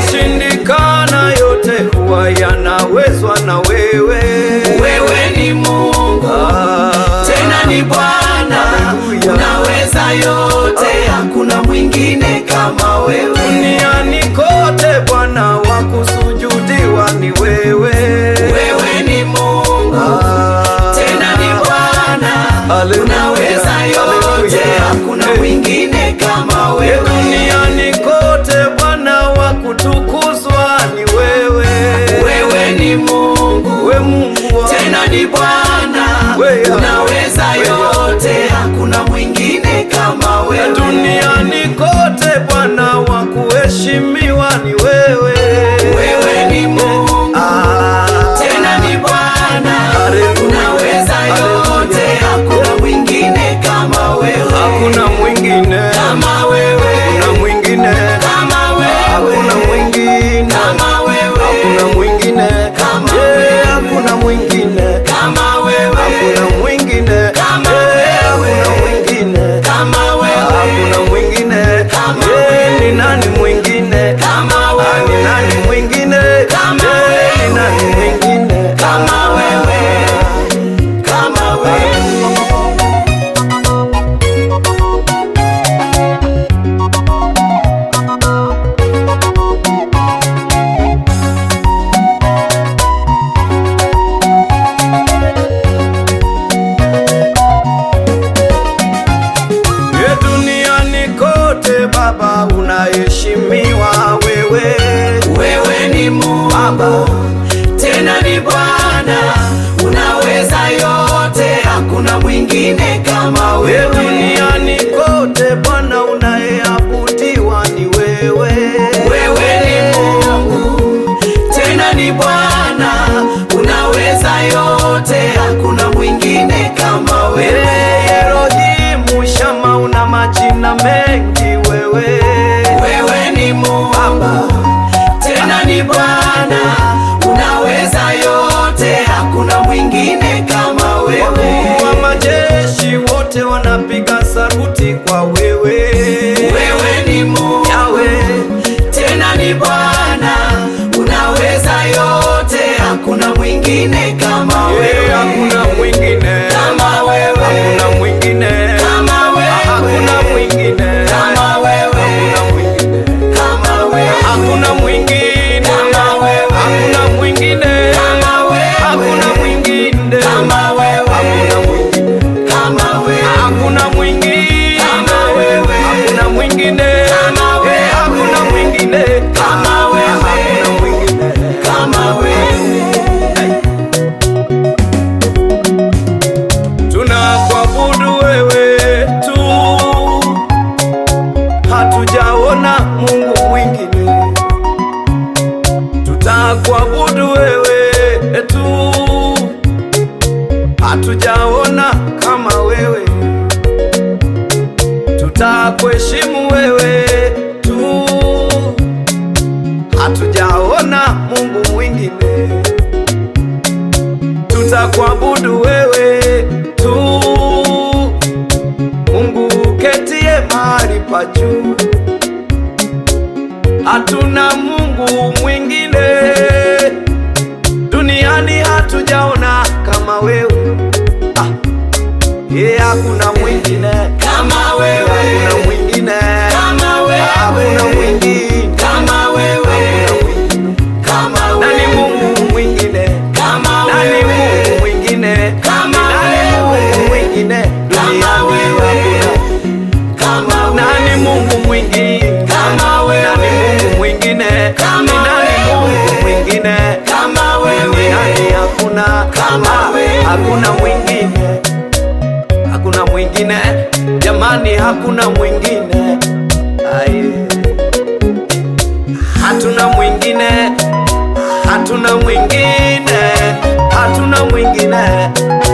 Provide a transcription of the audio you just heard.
Yanayoshindikana yote huwa yanawezwa na wewe. wewe ni Mungu Ah, tena ni Bwana, Haleluya. unaweza yote, hakuna mwingine kama wewe. Duniani kote Bwana wa kusujudiwa ni wewe. Wewe ni Mungu Ah, tena ni Bwana, Haleluya. unaweza yote, Haleluya. hakuna Eh. mwingine kama Ye wewe. duniani kote Bwana wa kutukuzwa ni wewe. Wewe ni Mungu We Mungu wa tena ni Bwana, Wewe. unaweza Wewe. yote, hakuna mwingine kama Ya wewe. duniani kote Bwana wa kuheshimiwa ni wewe. Wewe ni Mungu Ah, tena ni Bwana, Haleluya. unaweza yote, Haleluya. hakuna mwingine kama wewe, Hakuna mwingine, kama wewe, hakuna mwingine, kama hakuna wewe, mwingine, kama wewe, hakuna mwingine, Kama Yeah, wewe. hakuna mwingine, kama wewe, hakuna mwingine, Kama Yeah, wewe. hakuna mwingine, kama hakuna wewe, mwingine, Kama Yeah, wewe. ni nani mwingine? kama Ah, ni wewe, nani mwingine? Kama Yeah, wewe. ni nani mwingine? Kama wewe. kama wewe. Ye duniani kote Baba unaheshimiwa wewe. Wewe ni Mungu Baba. tena ni Bwana, unaweza yote, hakuna mwingine kama Ye wewe. duniani kote Bwana unayeabudiwa ni wewe. Wewe ni Mungu tena ni Bwana, unaweza yote, hakuna mwingine kama Ye wewe. Elohimu Shama una majina mengi wewe. Wewe ni Mungu Baba. tena ni Bwana, unaweza yote, hakuna mwingine kama wewe. Wakuu wa majeshi wote wanapiga saruti kwa wewe. Wewe ni Mungu Yawe. tena ni Bwana, unaweza yote, hakuna mwingine kama Ye wewe. hakuna mwingine. Kama wewe. Hakuna mwingine. Kama wewe. Hakuna mwingine. Kama wewe. Hakuna mwingine. Kama wewe. Hakuna mwingine. Kama wewe. Hakuna mwingine. Kama wewe. Hakuna mwingine. Kama wewe. Hakuna mwingine. Kama wewe. Hakuna mwingine. Kama wewe. Hakuna mwingine. Kama wewe. Eh, Hakuna mwingine. Kama wewe. Hakuna mwingine. Kama wewe. Tunakuabudu wewe tu, hatujaona Mungu mwingine. Tutakuabudu wewe tu, hatujaona kama wewe. Tutakuheshimu wewe tu, hatujaona Mungu mwingine tutakuabudu wewe tu, Mungu uketie mahali pa juu. Hatuna Mungu mwingine duniani, hatujaona kama wewe. Ah, ye hakuna mwingine, Kama wewe. hakuna mwingine, Kama wewe. hakuna mwingine, Kama wewe. Kama nani wewe. Mungu mwingine? Kama Nani wewe. Mungu mwingine? Kama Nani wewe. Mungu mwingine? Kama Duniani wewe. hakuna. Kama wewe. Nani Mungu mwingine? Kama wewe. Nani Mungu mwingine? Kama Ni nani wewe. Mungu mwingine? Kama wewe. Duniani hakuna. Kama Ah, wewe. Hakuna mwingine. Hakuna mwingine. Jamani hakuna mwingine. Aye. Hatuna mwingine. Hatuna mwingine. Hatuna mwingine.